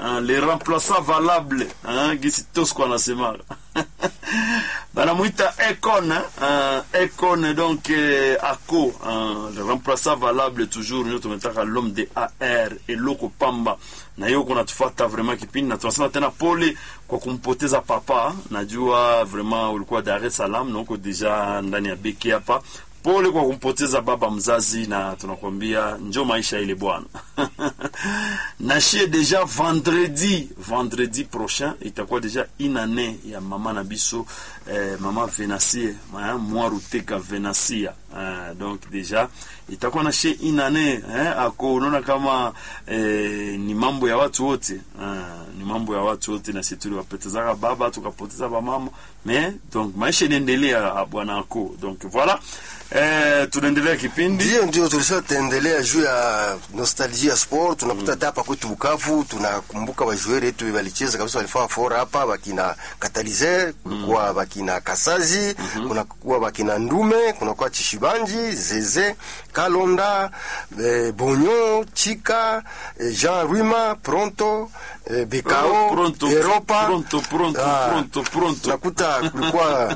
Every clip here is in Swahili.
hein, le remplaçant valable hein, gisi Tosco anasema banamwita Econ hein, Econ donc eh, ako hein, le remplaçant valable toujours ndio tumetaka l'homme de AR eloko pamba na hiyo kunatufata vraiment kipindi na tunasema tena pole kwa kumpoteza papa najua vraiment ulikuwa Dar es Salaam na uko deja ndani ya beki hapa pole kwa kumpoteza baba mzazi na tunakwambia njo maisha ile bwana nashie deja vendredi vendredi prochain itakuwa deja inane ya mama na biso eh, mama venasie mwaruteka venasia eh, donc deja itakuwa nashie inane eh, ako unaona kama eh, ni mambo ya watu wote eh, ni mambo ya watu wote na sisi tuliwapotezaka baba tukapoteza bamama mais donc maisha inaendelea bwana ako donc voilà Eh, tunaendelea kipindi Ndio, ndio tulishatendelea juu ya nostalgia ya sport. Tunakuta hata hapa kwetu Bukavu, tunakumbuka wajueri wetu walicheza kabisa, walifaa fora hapa, wakina Katalize, kulikuwa wakina Kasazi, kunakuwa wakina Ndume, kunakuwa Chishibanji, Zeze, Kalonda, eh, Bonyo, Chika, eh, Jean Rwima, Pronto, eh, Bekao, Oh, Pronto, Europa. Pronto, Pronto, Ah, Pronto, Pronto. Nakuta kulikuwa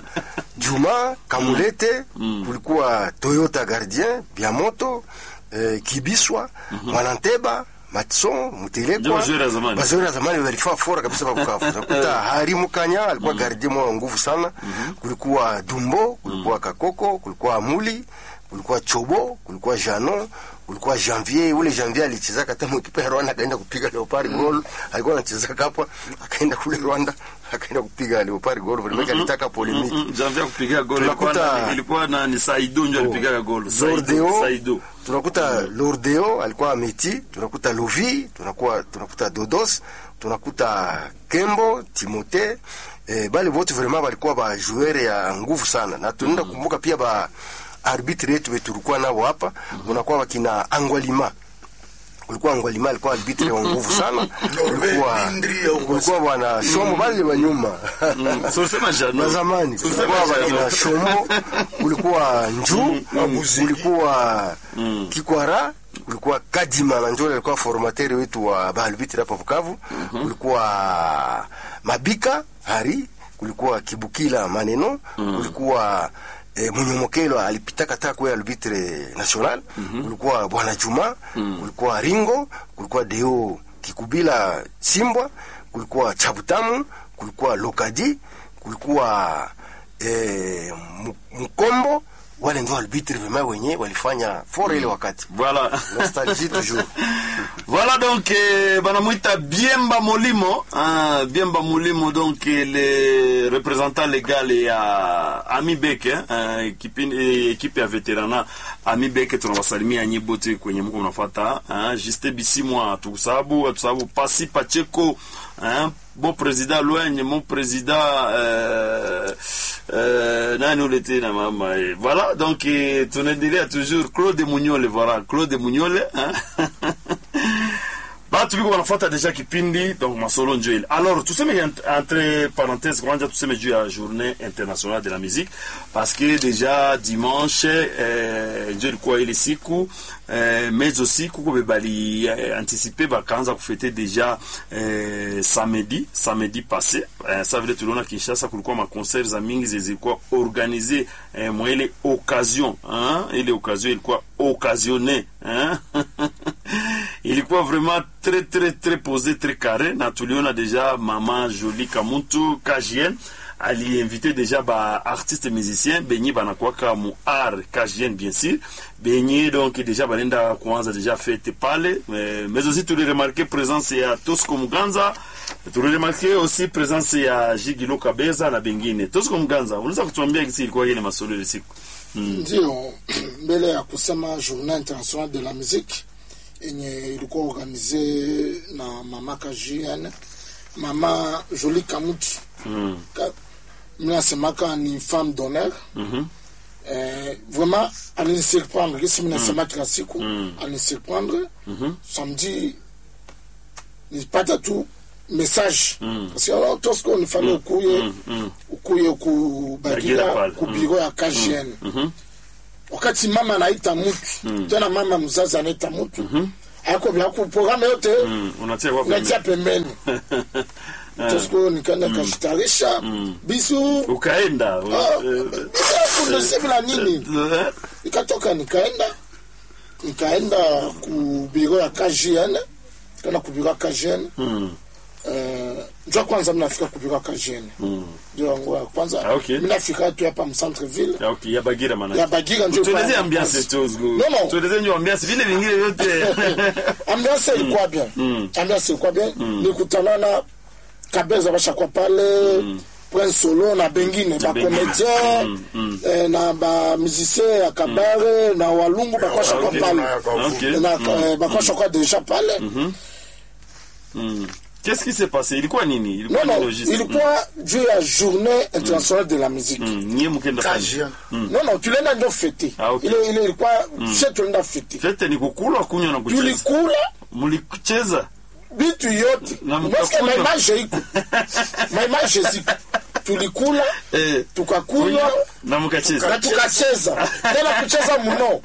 Juma Kamulete, kulikuwa Toyota Gardien, Biamoto, eh, Kibiswa, Mwananteba, Matson, Mutelekwa. Ndio wazoezi ya zamani. Wazoezi ya zamani walifaa fora kabisa kwa Bukavu. Nakuta Hari Mukanya alikuwa gardien mwa nguvu sana. Kulikuwa Dumbo, kulikuwa Kakoko, kulikuwa Amuli, kulikuwa Chobo, kulikuwa Jano, kulikuwa Janvier. Ule Janvier alicheza hata mwikipa ya Rwanda akaenda kupiga Leopard goal. Alikuwa anacheza hapa, akaenda kule Rwanda, akaenda kupiga Leopard goal. Vile alitaka polemiki. Mm, Janvier kupiga gol ilikuwa Tunakuta- na- ilikuwa na ni Saido ndio alipiga gol Saido Lordeo, Saido tunakuta Lordeo alikuwa Ameti, tunakuta Lovi, tunakuwa tunakuta Dodos, tunakuta Kembo, Timote, eh, bale wote vraiment walikuwa ba joueur ya nguvu sana, na tunaenda kumbuka pia ba arbitre yetu wetu tulikuwa nao hapa, unakuwa wakina Angwalima kulikuwa Angwalima alikuwa arbitre wa nguvu sana, kulikuwa kulikuwa bwana Shomo bale wa nyuma so sema Jano na zamani So kulikuwa sema Jano. wakina Shombo, kulikuwa Nju, kulikuwa Kikwara, kulikuwa Kadima na Njole alikuwa formateur wetu wa Balbiti hapa Bukavu, kulikuwa Mabika Hari, kulikuwa Kibukila Maneno, kulikuwa E, Munyomokelo alipitaka taka kwa arbitre national, kulikuwa Bwana Juma, kulikuwa Ringo, kulikuwa Deo Kikubila Simbwa, kulikuwa Chabutamu, kulikuwa Lokadi, kulikuwa eh, Mu- Mkombo. Wale ndio arbitre vraiment wenye walifanya fora ile wakati. voilà Nostalgie toujours. Voilà donc eh, banamwita Biemba Molimo hein, Biemba Molimo donc eh, le représentant légal ya Ami Beke hein, ekipe eh, ekipe ya veterana Ami Beke tunawasalimia nyi bote kwenye mko mnafuata hein, Juste Bisimwa atusababu atusababu Pasi Pacheko hein, bon président Loigne mon président euh, euh, nani ule tena mama eh. voilà donc eh, tunaendelea toujours Claude Munyole voilà Claude Munyole hein? batu biko wanafuata deja kipindi donc masolo njo ile alors tuseme ent- entre parenthèse kwanza tuseme juu ya journée internationale de la musique parce que déjà dimanche eh, njo ilikuwa ile siku eh, mais aussi kuko be bali eh, anticipe bakaanza kufete deja eh, samedi samedi passé eh, sa vile tuliona Kinshasa kulikuwa maconcert za mingi zilikuwa organisé eh, mwa ile occasion hein? ile occasion ilikuwa occasionné hein? ilikuwa vraiment très très très posé très carré na tuliona deja mama Jolie Kamuntu KJN aliinvite deja ba artiste musicien benye banakwaka mu art KJN bien sûr benye donc deja banenda kuanza deja fete pale mais, mais aussi tuliremarke présence ya Tosco Muganza tuliremarke aussi présence ya Jigilo Kabeza na bengine Tosco Muganza unaweza kutuambia kisi ilikuwa ile masolo ile siku Ndio, mbele ya kusema journée internationale de la musique yenye ilikuwa organize na mama KJN, mama Jolie Kamutu mm. Ka- mi nasemaka ni femme d'honneur Mhm. eh, vraiment alinisurprendre kisi mi nasema kila siku Mm. alinisurprendre Mhm. samedi nilipata tu message Mm. parce que alors tosko nifanye ukuye Mm. Mm. ukuye Bagira kubagira pale. ku biro ya KJN Mhm. wakati mama anaita mtu Mm. tena mama mzazi anaita mtu haiko vya ku programme yote Mm, unatia kwa unatia pembeni. pembeni tosiko nikaenda kashitarisha bisu ukaenda kundose bila nini Eh, nikatoka nikaenda nikaenda ku biro ya KGN kana ku biro ya KGN mm, eh ndio kwanza mnafika ku biro ya KGN mm. ndio yangu ya kwanza Ah, okay. mnafika tu hapa mcentre ville Ya, okay, ya bagira maana ya Bagira ndio tueleze pale. ambiance tu zgu No, no. tueleze nyo ambiance vile vingine vyote ambiance ilikuwa bien Mm. ambiance ilikuwa bien nikutana na kabeza bashakuwa pale prince solo na bengine bacomédien Mm, mm. eh, na bamusicien ya kabare na walungu bakwashakuwa Okay. pale Okay. na eh, bakwashakuwa deja pale Mm. Qu'est-ce qui s'est passé ilikuwa nini ilikuwa non nini non logistique ilikuwa juu ya journée internationale de la musique Mm, nyie mkenda fanya KGN. non non tulienda ndio fete Ah, okay. ile ile ilikuwa she tulienda fete fete ni kukula kunywa na kucheza tulikula mlicheza bitu yote Na Parce que mkakunywa. maimage iko maimage ziko tulikula Eh, tukakunywa na mkacheza na tukacheza tena kucheza mno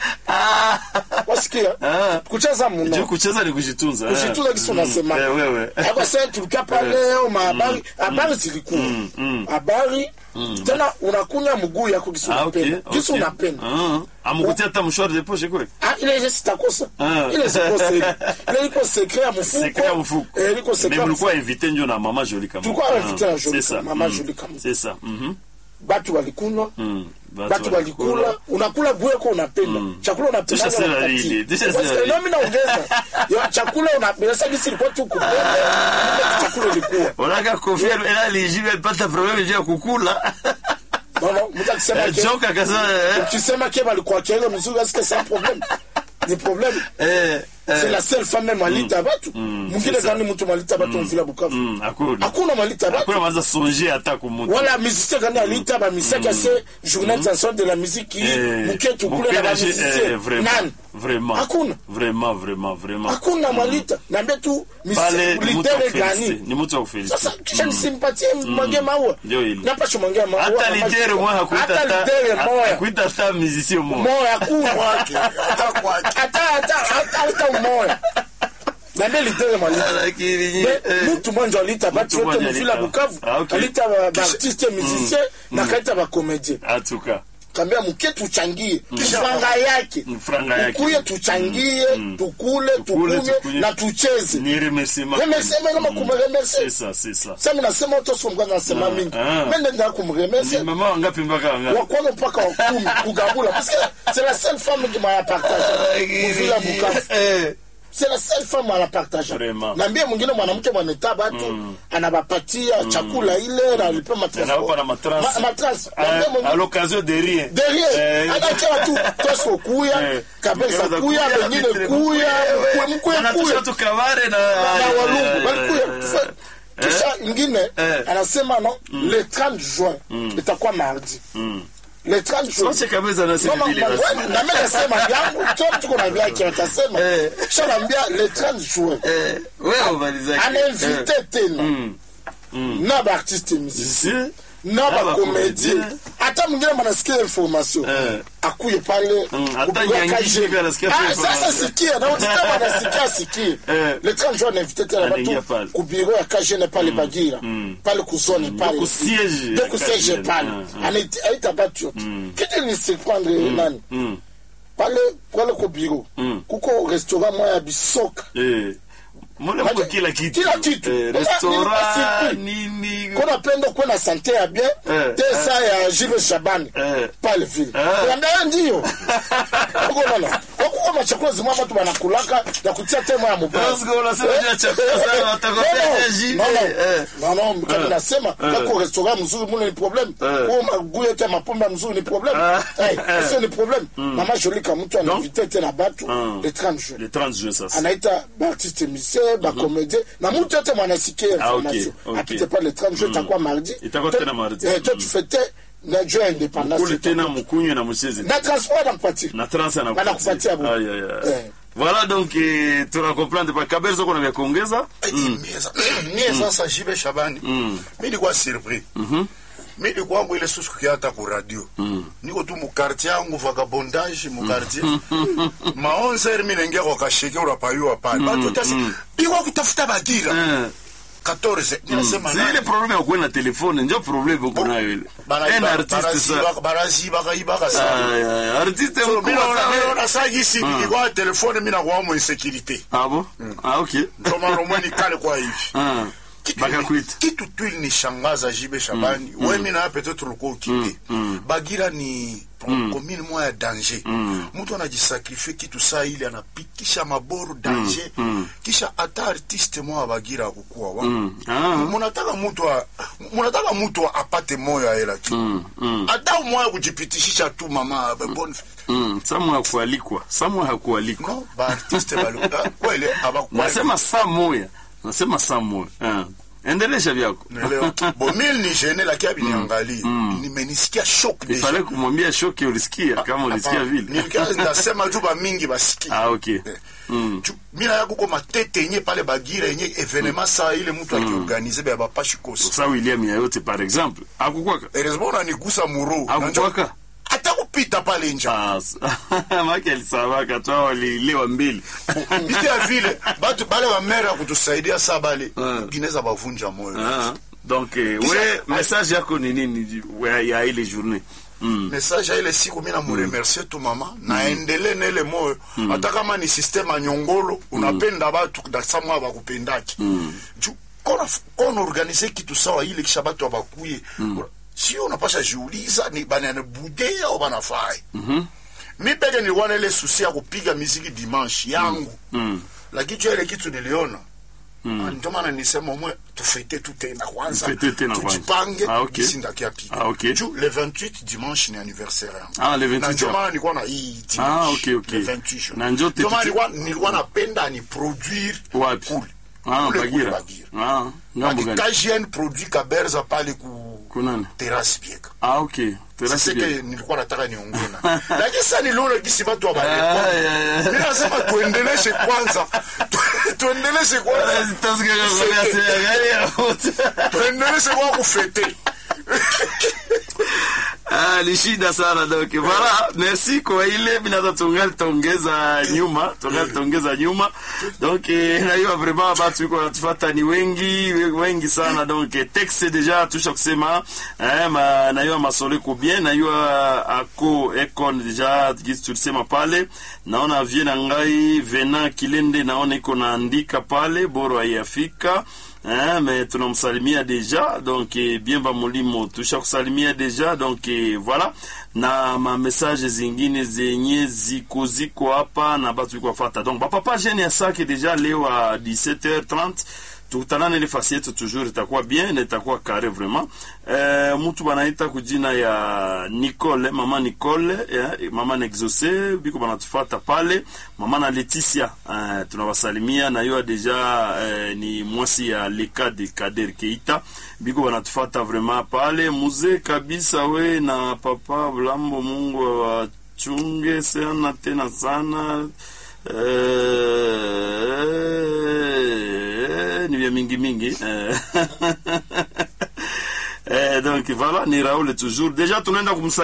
wasikia Ah. kucheza juu mno kucheza ni kujitunza eh. kushitula kisu nasema Eh, wewe Hapo sasa tulikaa pale ma habari habari zilikuwa mm. habari tena unakunya mguu yako kisu Ah, okay, unapenda kisu okay. unapenda Ah, amukutia hata mshwari de poche kule Ah, ile ile sitakosa Ah. ile sikosa ile ile iko secret ya mfuko secret ya mfuko eh iko secret mais ya mlikuwa invité njo na mama Jolie kama Tulikuwa invité na Jolie c'est ça Kama, mama mm. Jolie Kama. c'est ça mhm batu walikunywa mm batu walikula unakula bweko unapenda chakula unapenda Tisha sera lili, tisha sera lili. mimi naongeza Yo, chakula unapenda sasa gisi ilikuwa tu kupenda chakula ilikuwa Unaka kofia ela lijibe pata problème juu ya kukula Baba, mtu akisema Eh, ke joka kasa eh, ukisema ke balikuwa kile mzuri est-ce que c'est un problème ni problème eh c'est eh, la seule femme même malita batu mwingine c'est ça. gani mtu malita batu mvila Bukavu mm, hakuna hakuna malita batu hakuna maza songer hata kumutu wala musicien gani alita ba musicien kase journée internationale de la musique Eh, muke tukule na ba muke na- eh, musicien vraiment, nani vraiment Hakuna. vraiment vraiment vraiment hakuna malita niambie tu pale musicien ni mtu wa lidere kufelicite, gani ni mtu wa kufelicite. sasa kisha nisimpatie mwange maua Ndio hili. napasha mwange maua hata na maji- lidere mwa hakuita hata hata lidere moya hakuita hata musicien mmoja moya hakuna hata kwake hata hata hata hata moya niambie lidere malita lakini Mais mutu mwanjo alita batu Mtu yote mmoja muvila alita. bukavu Ah, okay. alita ba- baartiste musicien na kaita bacomédien atuka kambia muke tuchangie franga yake franga yake. ukuye tuchangie tukule tukunywe tukunywe. na tucheze ni remerciement remeseme kama c'est kumremerse ça c'est ça sami nasema otosomkwaza nasema Ah, mingi ah. mende ndaa ni kumremerse mama wangapi mpaka wangapi wakwana mpaka wakumi kugabula parce que c'est la seule femme qui m'a partagé muvila bukavu Eh, c'est la seule femme anapartage Vraiment. naambie mwingine mwanamke mwaneta batu anabapatia chakula ile na alipe Anawapa na matrans. matrans à, à l'occasion de rien derrière Eh, anakia tu tosko kuya eh, kabesa mkeza kuya bengine Petri kuya mkwe mkwe Anatusha kuya tu kabare na na eh, walungu eh, balikuya eh, Fa- kisha ingine Eh. anasema no le 30 juin itakuwa mardi mm. le 30 juin Soche kabisa na sisi Mama, vile basi. mama, na mimi nasema yangu kila mtu kuna vyake atasema Eh. kisha naambia le 30 juin Eh, wewe umalizake. anainvite tena Mm. Mm. na baartiste musicien Si? na Na bakomedie bakomedie. hata mwingine manasikia information Eh. akuye pale Mm, hata kupiga Nyangi kaje. hivi anasikia tu Ah, sasa information. sikia na utita wanasikia sikie Eh. le 30 juin anainvite tena Anaingia batu pale. kubiro ya kajene pale bagira Mm. pale kuzone pale Ndio kusiege ndio ya kusiege Kajene. pale Ah, ah. Anaita- aita batu yote kitu ni surprendre nani Mm. pale pale ku biro Mm. kuko restaurant moya ya bisoka Eh. Mule mko Maja- kila kitu. kila kitu. Eh, Sasa restaurant nilipasi- nini. kona pendo kuwe na sante ya bien Eh, te sa ya Jules Shabani Eh. pale vile Eh. Niambia ndio uko nana wakuko machakula zimwa watu wanakulaka na kutia tema ya mubaya Parce que unasema juu ya chakula sana watakopea Jules. non Eh. non non kama Eh. nasema kako restaurant mzuri mune ni problem Eh. kwa maguye te mapombe mzuri ni problem Ah. eh sio ni problem mama Jolie kama mtu anavite tena batu Mm. le 30 juin Le 30 juin sasa. anaita baartiste musicien bacomédien na mutu yote mwanasikia Ah, ok, information ok. apite pa le 30 juin itakuwa mardi Itakuwa To- tena mardi. eh, to Mm. tufete na juu ya independance Kule tena mkunywe na mcheze. na transport anakupatia na trans Wanakupatia bu- Aïe, aïe, aïe. Eh. Voilà donc eh, tuna comprendre pa Kaberzo kuna vya kuongeza. mie sasa jibe shabani mi nilikuwa surpris mimi kwangu ile susu kia hata ku radio niko tu mukartier yangu vagabondage mukartier ma 11 mimi naingia kwa kashike unapayua pale watu tasi biko kutafuta bagira Eh. 14 ninasema Si nani? ile problème ya kuwa na telefone njo problème uko nayo ile Bana- un ba- artiste baraziba- sa barazibaka ibaka sana Ay, ay, artiste So, mi mkubwa naona- sana naona saa gisi nikikwa telefone mi nakuwa mu insécurité ah bon ah ok ndio maana mweni kale kwa hivi ah Kitu bakakwita ili- kitu tu ilinishangaza jibe shabani mm. wemi naye peut-être ulikuwa ukipe bagira ni komine moya ya danger mtu anajisakrifie kitu saa ile anapikisha maboru danger kisha hata artiste moya bagira akukuwa wa ah. munataka mtu a- munataka mtu apate moyo aela kitu hata moya kujipitishisha tu mama bon Mm, samu hakualikwa samu hakualikwa no baartiste bali ah, kweli abakuwa nasema saa moya nasema saa moya ah. endelesha vyako Naelewa. Bo mimi ni jene lakini abiniangalia. Nimenisikia shock deja. ifale kumwambia shoki ulisikia kama ulisikia Hapana. vile Nilikia nasema tu ba mingi basikia. ah ok Eh. Ju- Mina ya kuko matete yenye pale bagira yenye evenement saa ile mtu akiorganize ba bapashi kosa. sa william yayote par exemple akukwaka Heureusement unanigusa muro. akukwaka Hata kupita pale nje. Ah, make alisabaka twa walilewa mbili Bite ya vile batu bale wa mere ya kutusaidia saa bale Ah. gineza bavunja moyo. Ah, donc eh, Kisha- we message yako ni nini we- ya ile journée mm. message ya ile siku mi namuremercie tu mama naendele na ile moyo hata kama ni systeme ya nyongolo unapenda batu dasamwa bakupendaki juu kona kona organize kitu sawa ile kisha batu abakuye sio unapasha jiuliza ni bananibude au banafai mi peke nilikuwa na ile susi ya kupiga miziki dimanche yangu lakini juu ya ile kitu niliona Ah, ndio maana nisema mwe tufete tu tena kwanza Tufete tena kwanza. tujipange Ah, okay. gisi ndakiapiga Ah, okay. juu le 28 dimanche ni anniversaire yangu Ah, le 28 na ndio ya- maana nilikuwa na hii Ah, dimanche okay, okay. le 28 juin. Na njo Ndio maana tete- nilikuwa nilikuwa napenda ni produire wapi kule ah, Kule, kule bagira Bagira. ah, ngambo gani KGN produit kaberza pale ku kunani terrasse bieka ah, ok sasa terasi ke nilikuwa nataka niongena lakini sasa niliona gisi watu wa Ah, yeah, yeah. mimi nasema tuendeleshe kwanza Tu- tuendeleshe kwanza tuendeleshe kwa kufete Ah, ni shida sana donc voilà merci kwa ile binaza tungali tongeza nyuma tungali tongeza nyuma donc eh, najua vraiment batu iko natufata ni wengi wengi sana donc eh, texte deja tusha kusema eh, ma, najua masolo iko bien najua ako econ deja gisi tulisema pale naona vie na ngai vena kilende naona iko naandika pale boro haiyafika Hein, mais tunamsalimia deja donc eh, biemba mulimo tusha kusalimia deja donc eh, voilà na ma message zingine zenye ziko ziko hapa na batu iko fata donc bapapa jeune ya sake deja leo a 17h30 tukutanane ile fasi yetu toujours itakuwa bien na itakuwa kare vraiment eh, mtu banaita kujina ya Nicole mama Nicole eh, mama Nexose biko banatufata pale mama na Leticia eh, tunawasalimia na yo deja eh, ni mwasi ya leka de Kader Keita biko banatufata vraiment pale muzee kabisa we na papa Blambo Mungu awachunge sana tena sana eh, ni vya mingi mingi eh. eh, donc voilà ni Raoul toujours déjà tunaenda kumsa